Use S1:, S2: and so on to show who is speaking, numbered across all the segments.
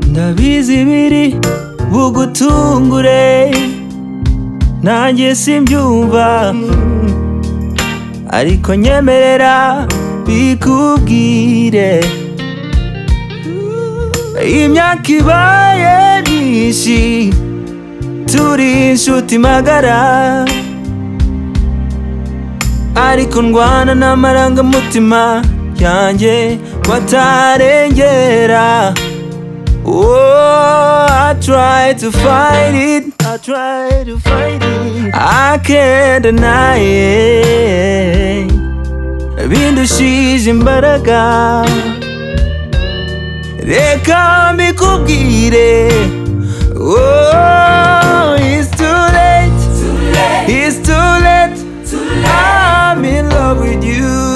S1: ndabizi biri bugutungure nanjye simbyumva ariko nyemerera bikubwire imyaka ibaye myinshi turi inshuti magara ariko ndwana n'amarangamutima yanjye watarengera Oh, I try to fight it. I try to fight it. I can't deny it. Bindushije imbaraga. Reka mbikubwire. Oh, it's too late. It's too late. I'm in love with you.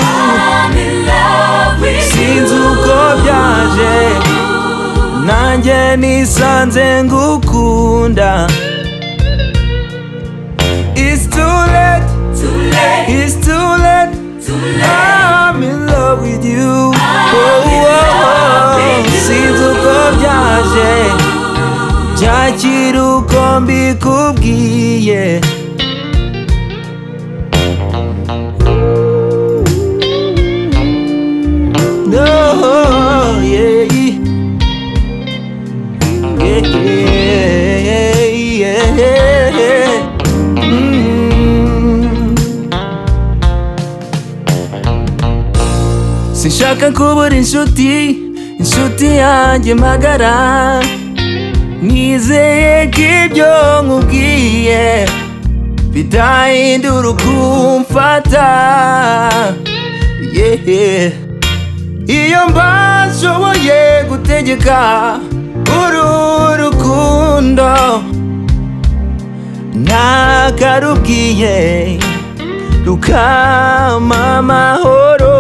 S1: Sinzi uko byaje nanjye nisanze ngukunda It's too late, it's too late I'm in love with you Oh, oh, oh. sinzi uko byaje byakira uko mbikubwiye No, yeah. Yeah, yeah, yeah, yeah. Mm. sinshaka kubura inshuti inshuti yanjye magara nizeye ko ibyo nkubwiye bidahindura ukumfata yeah. iyo mbashoboye gutegeka uru rukundo ntakarubwiye rukama amahoro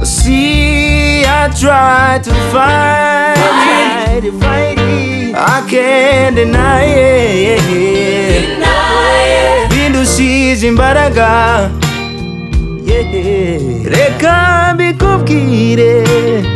S1: See, I try to fight it. I can't deny it. Bindushije imbaraga. Yeah. Reka mbikubwire.